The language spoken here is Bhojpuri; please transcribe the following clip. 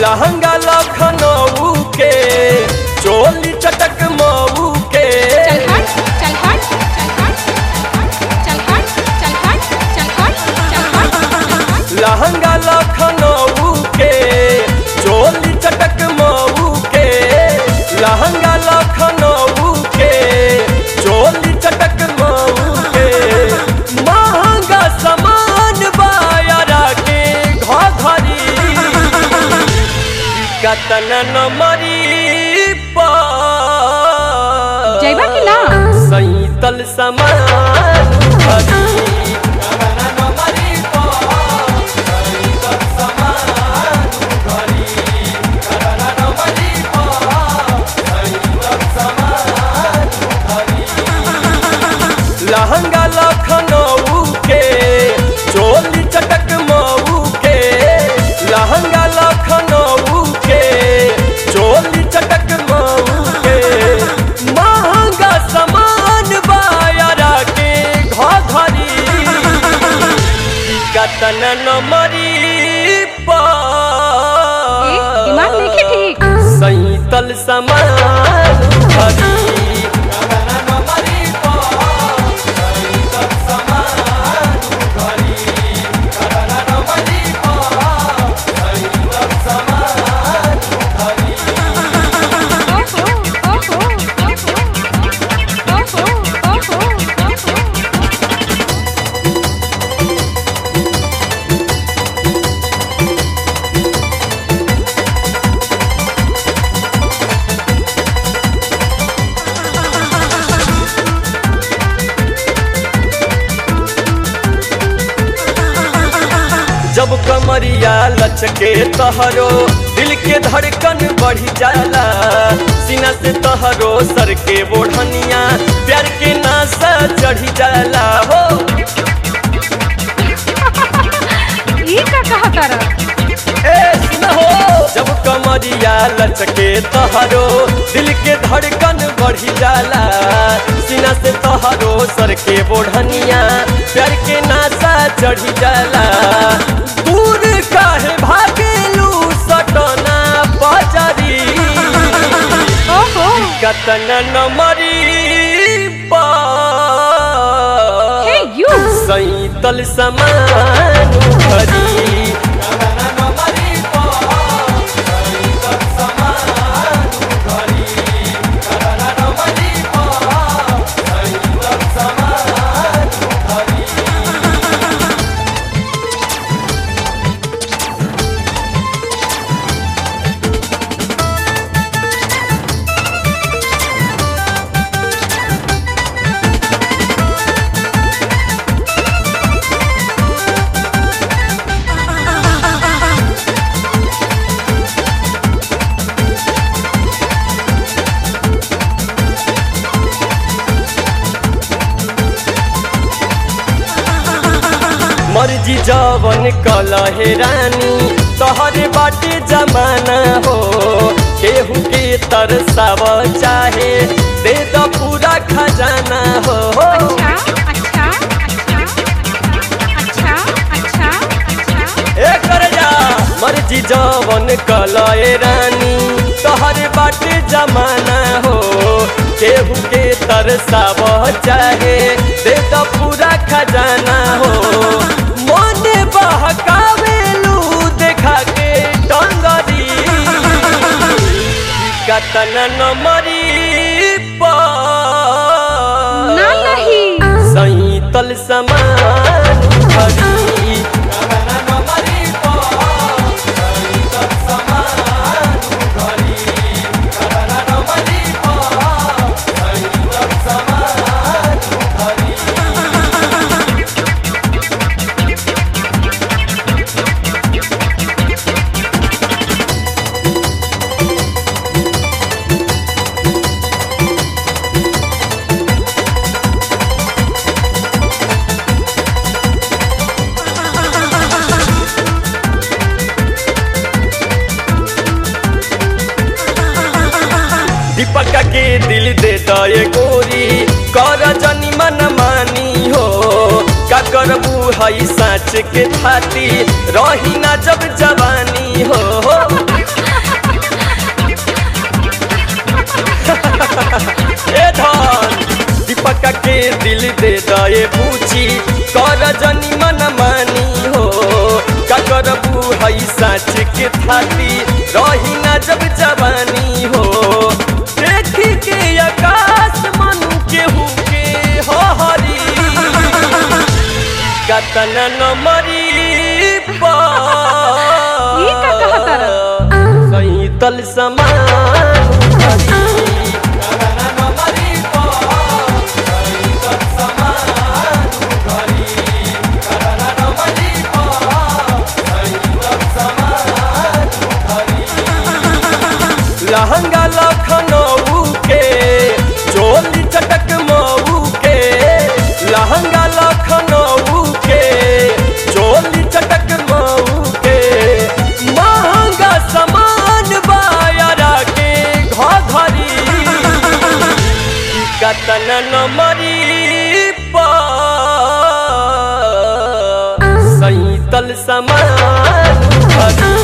लहंगा लखनऊ के चोली चटक मऊ के चल हट चल हट चल हट चल हट चल हट चल हट चल हट चल हट लहंगा लखनऊ के चोली चटक मऊ के लहंगा लखनऊ के चोली चटक मऊ के महंगा सामान बायरा के घरी कतन नमरी जइबा कि ना? सैतल समान भरी कतन नमरी सैतल समान भरी कतन नमरी सैतल समान भरी लहंगा लखनऊ के चोली चटक मऊ के लहंगा लखनऊ के चोली चटक मऊ के महंगा सामान बायरा के घरी कतन नमरी ए, दिमाग नइखे ठीक। सैतल समान भरी कतन नमरी सैतल समान भरी कतन नमरी सैतल समान भरी ओहो ओहो ओहो ओहो ओहो जब कमरिया लचके तहरो दिल के धड़कन बढ़ी जाला सीना से तहरो सर के बोढ़निया प्यार के नासा चढ़ी जाला हो ई का कहा तारा ए सुना हो जब कमरिया लचके तहरो दिल के धड़कन बढ़ी जाला सीना से तहरो सर के बोढ़निया प्यार के नासा चढ़ी जाला दूर काहे भागेलू सटना बजरी ओहो कतन नमरी हे यू सैतल समान भरी कतन नमरी सैतल समान भरी कतन नमरी सैतल समान भरी मर्जी जवन कलहे रानी तोहरे बाटे जमाना हो केहू के तरसाव चाहे दे द पूरा खजाना हो अच्छा अच्छा अच्छा अच्छा अच्छा अच्छा ए कर जा मर्जी जवन कलहे रानी तोहरे बाटे जमाना हो केहू के तरसाव चाहे दे द पूरा खजाना हो मन बहकावेलू देखा के टंगरी कतन नमरी ना नहीं सैतल समान भरी कतन नमरी सैतल समान भरी कतन नमरी सैतल समान भरी दीपक के दिल दे दए गोरी कर जनी मन मानी हो का करबू हई साँच के थाती रही ना जब जवानी हो ए धन दीपक के दिल दे दए पूछी कर जनी मन मानी हो का करबू हई साच के थाती रही ना जब जवानी हो देखी के आकाश मन केहू के हो हरी कतन न मरी ई का कहता सही तल समान करी। कतन न मरी सही तल समान करी। कतन न मरी सही तल समान करी। लहंगा लखनऊ के चोली चटक मऊ के लहंगा लखनऊ के चोली चटक मऊ के महंगा सामान बायरा के घरी कतन न मरी सैतल समान घरी